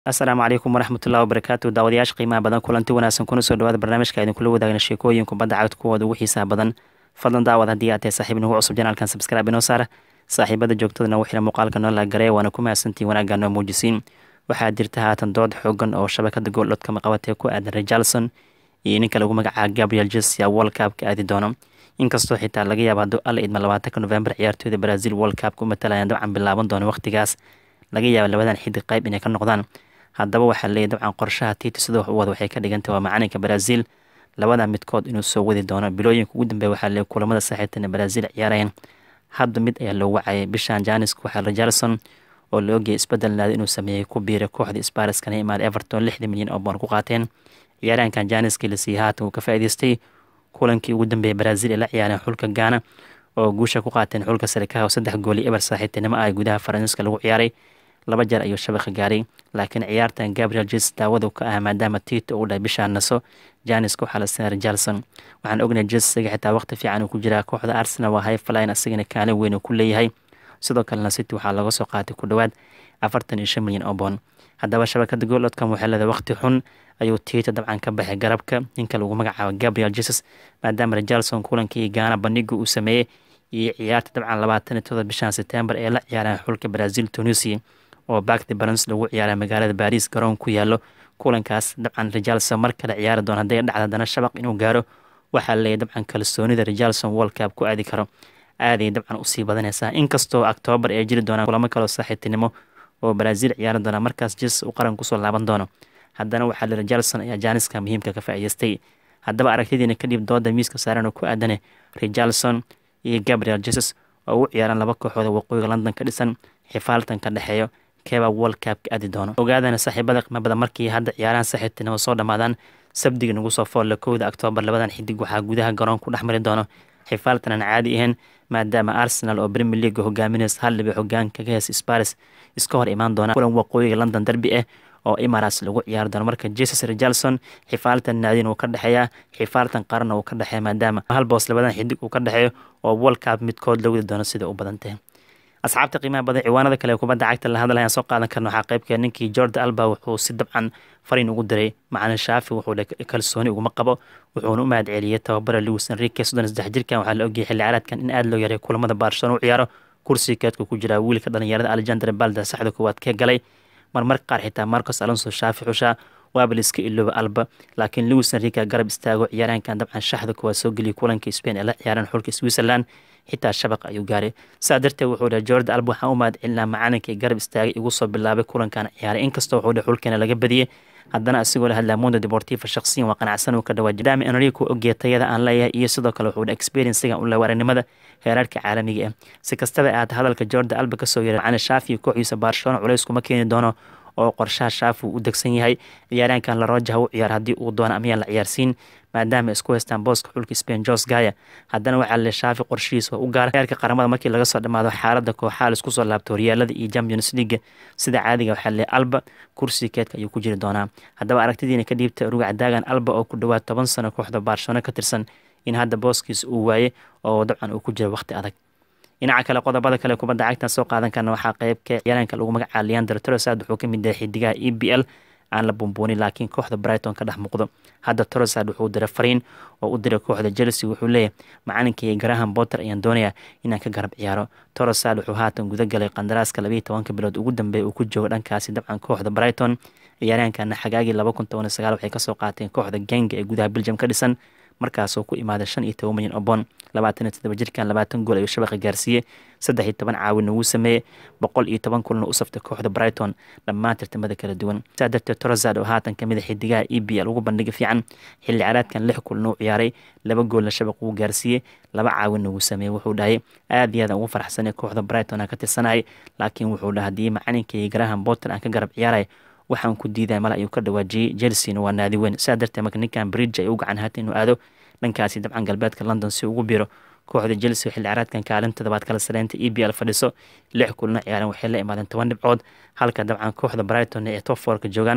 asalaamu calaykum waraxmatullahi wabarakaatu daawadayaasha qiimaha badan kulanti wanaagsan kuna soo dhawaada barnaamijka idinkula wadaagna sheekooyin kubadda cagta kuwooda ugu xiisaha badan fadlan daawad haddii aad tahay saaxiib nagu cusub janaalkan sabskraibe inoo saara saaxiibada joogtadana wixina muuqaalka noo laagareey waana ku mahadsantiin wanaagga noo muujisiin waxaa jirta haatan dood xoogan oo shabakada gooldhodka maqabatee ku aadan rejalson iyo ninka lagu magacaaba gabriel jesia world cupka aadi doono inkastoo xitaa laga yaabo hadduu alla idma labaatanka november ciyaartooyda brazil world cupka u matalayaan dabcan bilaaban doono waqtigaas laga yaaba labadan xidig qayb inay ka noqdaan haddaba waxaa leeyahy dabcan qorshaha titi sida wax u wada waxay ka dhigantay waa macalinka brazil labada midkood inuu soo wadi doono bilooyinka ugu dambeeya waxaa leeyahy kulamada saaxiibtana brazil ciyaarayeen hadda mid ayaa loo wacayay bishan janiska waxaa rejalson oo la ogayay isbedel naadi inuu sameeyey ku biiray kooxda spariskana imaada everton lixda milyan oo boon ku qaateen ciyaarahankan janiskii la siiyey haatan uu ka faa'iideystay kulankii ugu dambeeyay brazil ee la ciyaareen xulka gaana oo guusha ku qaateen xulka sarikaha oo saddex gooli eber saaxiibtinimo ah gudaha faransiiska lagu ciyaaray laba jeer ayuu shabaqa gaaray laakiin ciyaartan gabriel jes daawadu ka ah maadaama tito uu dhahay bishaa naso janiska waxaa la siinay rejalson waxaan ognahay jes isaga xitaa waqti fiican uu ku jiraa kooxda arsenal waa highflyn asagana kaalin weyn uu ku leeyahay sidoo kalena city waxaa laga soo qaatay ku dhowaad afartan iyo shan milyan oo boon haddaba shabakada gooldcom waxay leedahay waqti xun ayuu tito dabcan ka baxay garabka ninka lagu magacaabo gabriel jesus maadaama rejalson kulankii gaana bandhiga uu sameeyey iyo ciyaarta dabcan labaatan iyo todoba bishan september ee la ciyaareen xulka brazil tunisia oo bakti balans lagu ciyaara magaalada baris garoon ku yaalo kulankaas dabcan rejalson mar kale ciyaari doon hadday dhacda haddana shabaq inuu gaaro waxaa leeyahy dabcan kalsoonida rejalson world cup ku aadi karo aaday dabcan usii badanaysaa inkastoo octoobar ay jiri doonaan kulamo kaloo saaxiibtinimo oo brazil ciyaari doona markaas jes uu qaran kusoo laaban doono haddana waxaa le rejalson ayaa jaaniska muhiimka ka faa'iideystay haddaba aragtidiina kadib dooda miiska saaran oo ku aadane rejalson iyo gabriel jesus oo ugu ciyaaraan laba kooxooda waqooyiga london ka dhisan xifaaltan ka dhexeeyo keeba world cupka aadi doono ogaadana saaxiibada qiimo badan markii hadda ciyaarahan saaxiibtinimo soo dhammaadaan sabdiga nagu soo foolle kowda oktoobar labadan xidig waxaa gudaha garoon ku dhex mari doono xifaaltan aan caadi ahayn maadaama arsenal oo premier leaga hogaaminaysa hal dhibic hogaanka ka heesa sparis iska hor imaan doona kulan waqooyiga london derby ah oo imaras lagu ciyaari doono marka jesus rejalson xifaaltan naadin uu ka dhexeeyaa xifaaltan qaranna uu ka dhexeeya maadaama hal boos labadan xidig uu ka dhexeeyo oo world cup midkood la wadi doono sida u badan tahay asxaabta qiimaha badan ciwaanada kale kubadda cagta la hadlayaan soo qaadan karna waxaa qaybka ninkii jorda alba wuxuu si dabcan fariin ugu diray macalin shaafi wuxuu kalsooni uguma qabo wuxuuna u mahad celiyey tababara lewis enrique soddon saddex jirkan waxaa la ogayay xilli ciyaareedkan in aada loo yaray kulamada barcelona u ciyaaro kursiga keedka ku jira wiilka dhalinyarada alexander balda saxda koowaad ka galay marmar qaar xitaa marcos alonso shaafi xushaa waaba la iska ilooba alba laakiin lewis enrique garab istaago ciyaaraankan dabcan shaxda koowaad soo geliyay kulanka spain ee la ciyaareen xulka switzerland xitaa shabaq ayuu gaaray saa darteed wuxuu dhahay jorda alba waxaan u mahad celinaa macalinkii garab istaagay igu soo bilaabay kulankan ciyaaray inkastoo wuxuu dhahay xulkeena laga badiyey haddana asigoo la hadlaa mondo deportiva shakhsiyan waa qanacsan uu ka dhawaa maadaama enrico ogee tayada aan leeyahay iyo sidoo kale wuxuu dhahay experiencega u leewa aragnimada heeraarka caalamiga ah si kastaba aad hadalka jorda alba kasoo yeeray macalin shaafi kooxdiisa barcelona culays kuma keeni doono oo qorshaha shaafi uu u degsan yahay ciyaaraankan laroja u ciyaar haddii uu doono amiyaan la ciyaarsiin maadaama isku haystaan booska xulka spain jos gaya haddana waxaa le shaafi qorshihiis waa u gaara heerka qaramada markii laga soo dhammaado xaaladda kooxaha laisku soo laabto horyaalada iyo champions league sida caadiga waxaa le alba kursiga keedka ayuu ku jiri doonaa haddaba aragtidiina ka dhiibta rugac daagan alba oo ku dhowaad toban sano kooxda barcelona ka tirsan in hadda booskiis uu waaye oo dabcan uu ku jiro waqti adag dhinaca kale qodobada kale kubadda cagtan soo qaadan karna waxaa qeybka ciyaaraanka lagu magacaaba leander trosad wuxuu ka mid yahay xidigaha e b l aan la bumbuunin laakiin kooxda brighton ka dhex muuqdo hadda trosad wuxuu diray fariin oo u diray kooxda chelsea wuxuu leeyahay macalinkii graham potter ayaan doonayaa inaan ka garab ciyaaro trosad wuxuu haatan guda galay qandaraaska labayo tobanka bilood ugu dambeeya uu ku joogo dhankaasi dabcan kooxda brighton ciyaaryahankana xagaagii laba kun toban iyo sagaal waxay kasoo qaateen kooxda genga ee gudaha belgium ka dhisan markaasoo ku imaaday shan iyo toban milyan oo boon labaatan iyo toddoba jirkan labaatan gool ayuu shabaqa gaarsiiyey saddex iyo toban caawinna wuu sameeyey boqol iyo toban kulna u saftay kooxda brighton dhammaan tartamada kala duwan saa darteed torozad oo haatan kamid a xidigaha e b l ugu bandhiga fiican xilli ciyaareedkan lix kulna u ciyaaray laba goolna shabaq wuu gaarsiiyey laba caawinna wuu sameeyey wuxuu dhahay aad iyo aad aan ugu farxsanay kooxda brighton aan ka tirsanayay laakiin wuxuu dhaha haddii macalinkii graham potter aan ka garab ciyaaray waxaan ku diiday male ayuu ka dhawaajiyey chelseana waa naadi weyn saa darteed marka ninkan bridge ay u gacan haata inuu aado dhankaasi dabcan galbeedka london si ugu biro kooxda chelsea xilli ciyaareedkan kaalin toddobaad kala sareynta e b l fadhiso lix kulna ciyaareen waxay la imaadeen toban dhibcood halka dabcan kooxda brighton ee top fourka joogaan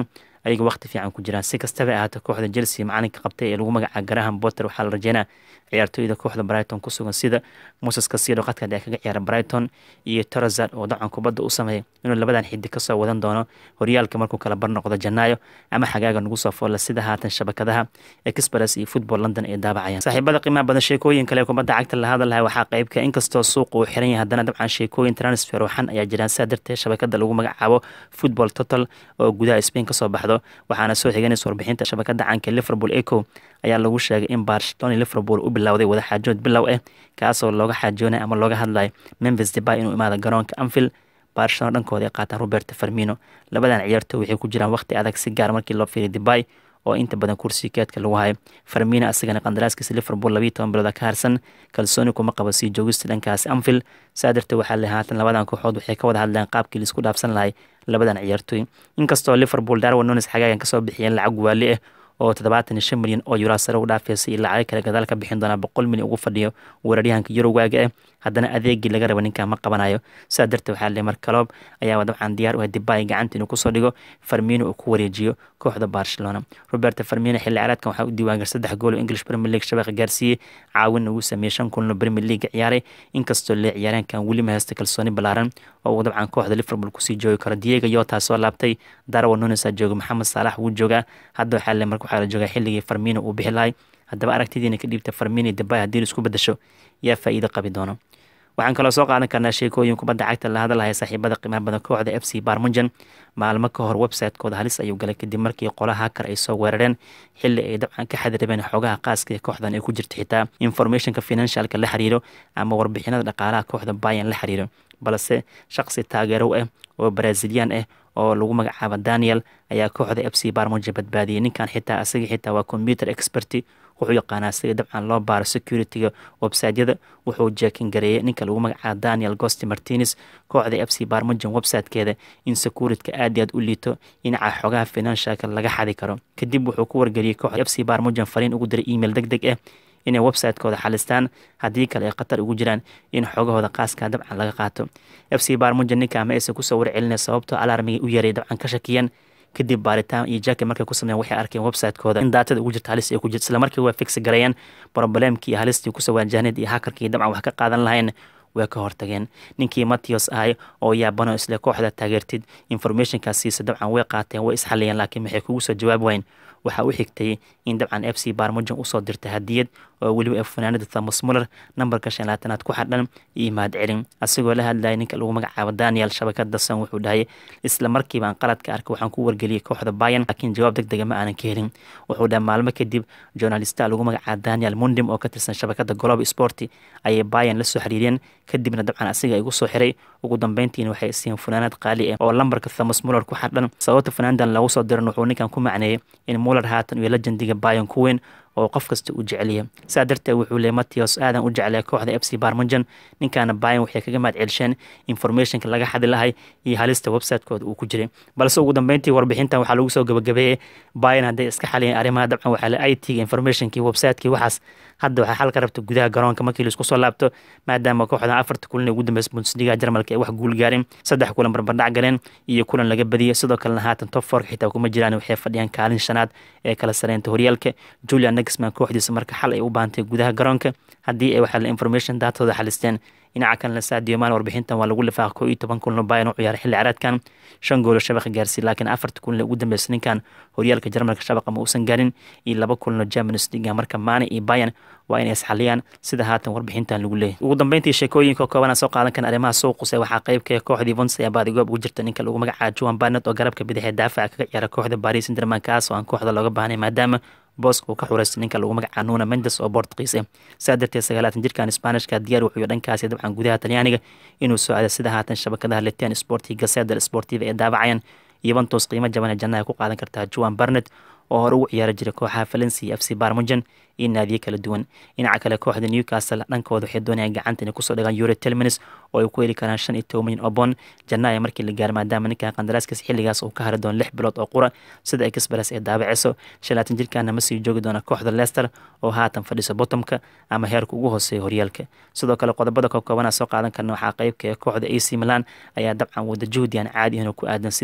ayaga waqti fiican ku jiraan si kastaba ahaato kooxda chelsea macalinka qabtay ee lagu magaca graham botter waxaa la rajeynaa ciyaartooyda kooxda brighton ku sugan sida moses kasido qadka dhexe kaga ciyaara brighton iyo torazard oo dacan kubadda u sameeya inuu labadan xiddi kasoo wadan doono horyaalka markuu kala bar noqdo janaayo ama xagaaga nagu soo foolla sida haatan shabakadaha express iyo football london ay daabacayaan saaxiibada qiimaha badan sheekooyin kale kubadda cagta la hadal lahay waxaa qeybka inkastoo suuqa uu xiran yahay haddana dabcan sheekooyin transfer waxan ayaa jiraan sidaa darteed shabakada lagu magacaabo football total oo gudaha spain kasoo baxdo waxaana soo xiganaysa warbixinta shabakada canka liverpool eco ayaa lagu sheegay in barcelona liverpool u bilowday wada xaajood bilow ah kaasoo looga xaajoonay ama looga hadlayo memphis debay inuu imaado garoonka anfield barcelona dhankooda ay qaataan roberto farmino labadan ciyaartooy waxay ku jiraan waqti adag si gaar markii loo fiiriy debay oo inta badan kursi keedka lagu hayo farmina asagana qandaraaskiisa liverpool labiiyo toban bilooda ka harsan kalsooni kuma qabo sii joogista dhankaasi anfield saa darteed waxaa le haatan labadan kooxood waxay ka wada hadleen qaabkii laisku dhaafsan lahay labadan ciyaartooy inkastoo liverpool darwin nunes xagaagan kasoo bixiyeen lacag waali ah oo toddobaatan iyo shan milyan oo yuraa sare u dhaafaysa iyo lacago kale gadaal ka bixin doonaa boqol milyan ugu fadhiyo weeraryahanka yurowaaga ah haddana adeegii laga raba ninkan ma qabanayo sidaa darteed waxaa le mar kaloob ayaaba dabcan diyaar u ah dibay gacanta inuu kusoo dhigo farmino uu ku wareejiyo kooxda barcelona roberto farmino xilli ciyaareedkan waxaa u diiwaangar saddex gool oo english premier league shabeeqa gaarsiiyey caawin ugu sameeyey shan kulno premier league ciyaaray inkastoo lee ciyaareenkan weli ma haysta kalsooni ballaaran oo uu dabcan kooxda liverpool kusii joogi karo diego yota soo laabtay darwin nunes aa jooga maxamed saalax wuu joogaa hadda waxaa le marka waxaa la joogaa xilligii farmino uu bixi lahay haddaba aragtidiina ka dhiibta farmino debay haddii la isku bedasho yaa faa'iido qabi doono waxaan kaloo soo qaadan karnaa sheekooyin kubadda cagta la hadalaya saaxiibada qiimaha badan kooxda f c barmunjan maalmo ka hor website-kooda halis ayuu galay kadib markii qola hakar ay soo weerareen xilli ay dabcan ka xadirabeen xogaha qaaska ee kooxdan ay ku jirta xitaa informationka financialka la xiriiro ama warbixinada dhaqaalaha kooxda bayan la xiriiro balse shaqsi taageerow ah oo brazilian ah oo lagu magacaabo daniel ayaa kooxda f c barmunjan badbaadiyey ninkan xitaa asaga xitaa waa computer experty wuxuu yaqaanaa sida dabcan loo baaro security-ga websiteyada wuxuu jeekin gareeyey ninka lagu magacaabo daniel gosti martines kooxda f c barmunjan websitekeeda in securityka aad iyo aad u liito dhinaca xogaha financialka laga xadi karo kadib wuxuu ku wargeliyey kooxda f c barmunjan fariin ugu diray email deg deg ah inay website-kooda xalistaan haddii kale ay khatar ugu jiraan in xogahooda qaaska dabcan laga qaato f c barmunjan ninkaa ma aysan kusoo warcelinay sababtoo alarmigii u yaray dabcan ka shakiyeen kadib baaritaan iyo jaki markay ku sameyen waxay arkeen website-kooda in daatada ugu jirta halis ay ku jirta isla markii waa fix gareeyeen problemkii iyo halistii kusoo waajahneed iyo hakarkii dabcan wax ka qaadan lahayn way ka hortageen ninkii mattios ahay oo yaabano isle kooxda taageertid informationkaas siisa dabcan way qaateen way isxaliyeen laakiin maxay kugu soo jawaab wayn waxaa u xigtay in dabcan f c barmujan usoo dirtay hadiyad oo weliba ee fanaanada thomas muller nambarka shan laatanaad ku xadhan iyo mahad celin asigoo la hadlayay ninka lagu magacaabo daniel shabakada san wuxuu dhahay isla markiibaan qaladka arkay waxaan ku wargeliyey kooxda bayan laakiin jawaab deg dega ma aanan ka helin wuxuu dhaha maalmo kadib journalista lagu magacaabo daniel mundim oo ka tirsan shabakada globe sporti ayay bayan la soo xiriireen kadibna dabcan asiga igu soo xiray ugu dambeyntiina waxay isiiyeen funaanad qaali ah oo lambarka thomas muller ku xadhan sababta funaanadan lagu soo diran wuxuu ninkan ku macneeyey in muller haatan iyo lejendiga bayan ku weyn oo qof kasta u jeceliya saa darteed wuxuu leey mattios aadan u jeclaya kooxda f c barmunjan ninkaana bayan waxay kaga mahad celisheen informationka laga xadi lahay iyo halista website-kooda uu ku jiray balse ugu dambeyntii warbixintan waxaa lagu soo gabagabeeyey bayan hadday iska xaliyeen arrimaha dabcan waxaa le i t-ga informationkii website-kii waxaas hadda waxaa xal ka rabta gudaha garoonka markii laisku soo laabto maadaama kooxdan afarta kulan ee ugu dambeysa bundesliga jarmalka ay wax guul gaarin saddex kulan barbardhac galeen iyo kulan laga badiyay sidoo kalena haatan top fork xitaa kuma jiraan waxay fadhiyaan kaalin shanaad ee kala sareynta horyaalka julian nexman kooxdiisa marka xal ay u baantay gudaha garoonka haddii ay waxaa information daatooda xalisteen dhinaca kalena sadio maan warbixintan waa lagu lifaaq koo iyo toban kulno bayan u ciyaaray xilli caraadkan shan goolo shabaqa gaarsiiy laakiin afarta kulne ugu dambeysa ninkan horyaalka jarmalka shabaqa ma uusan gaarin iyo laba kulno germanis liga marka maane iyo bayan waa inay isxaliyaan sida haatan warbixintan lagu leeyahy ugu dambeyntii sheekooyinka koobana soo qaadan kan arrimaha suuquse waxaa qeybka kooxdii vons ayaa baadigoob ugu jirta ninka lagu magacaabo juan barnet oo garabka bidix ee daafaca kaga ciyaara kooxda paris interman kaas oo aan kooxda looga baahnay maadaama booska uu ka xureystay ninka lagu magacaabo nuna mendes oo bortqiis ah saa darteed sagaalaatan jirkan sbaanishka diyaar wuxuu dhankaasi dabcan gudaha talyaaniga inuu soo aada sida haatan shabakadaha letian sporti gaseda sportiva ee daabacayaan yuventus qiimo jaban ee jannaha ku qaadan kartaa juan barnet oo hore ugu ciyaari jiray kooxaha valencia f c barmujan iyo naadiye kala duwan dhinaca kale kooxda newcastle dhankooda waxay doonayaan gacanta inay kusoo dhigaan euro telminis oo ay ku heli karaan shan iyo toban milyan oo bond jannaaya markii la gaaro maadaama ninkan qandaraaskiis xilligaas uu ka hari doono lix bilood oo qura sida express ee daabaceyso shalaatan jirkaana ma sii joogi doona kooxda leicester oo haatan fadhiso bottomka ama heerka ugu hooseeya horyaalka sidoo kale qodobada koobkoobana soo qaadan karna waxaa qeybka ee kooxda ac milan ayaa dabcan wada juhdi aan caadi ahin oo ku aadan sidii rava iyo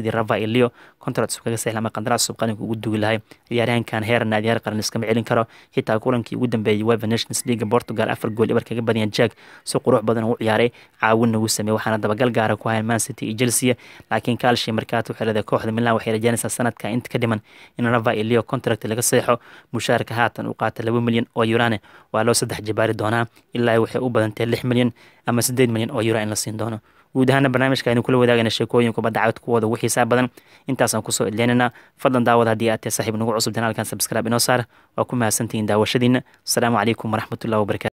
elio contract kaga sahla ama qandaraas sub qaranka ugu dugi lahay ciyaaryahankan heer naadiyaar qaran iskama celin karo xitaa kulankii ugu dambeeyay weva nations league portugal afar gool ibar kaga badiyaan jack si qurux badan u ciyaaray caawin nagu sameeyey waxaana dabagal gaara ku hayan man city iyo chelsea laakiin kaalshi markaatu waxay leedahay kooxda milan waxay rajaynaysaa sanadka inta ka dhiman in rava elio contract laga seexo mushaarka haatan u qaata laba milyan oo yurane waa loo saddex jabaari doonaa ilaa waxay u badantay lix milyan ama siddeed milyan oo yura in la siin doono guud ahaana barnaamijka aynu kula wadaagana sheekooyin kubadda cagta kuwooda ugu xiisaa badan intaasaan kusoo idleynana fadlan daawad haddii aad tahay saaxiib nagu cusub janaalkan subscribe inoo saar waa ku mahadsantihiin daawashadiina asalaamu calaykum waraxmatullahi wabarakatu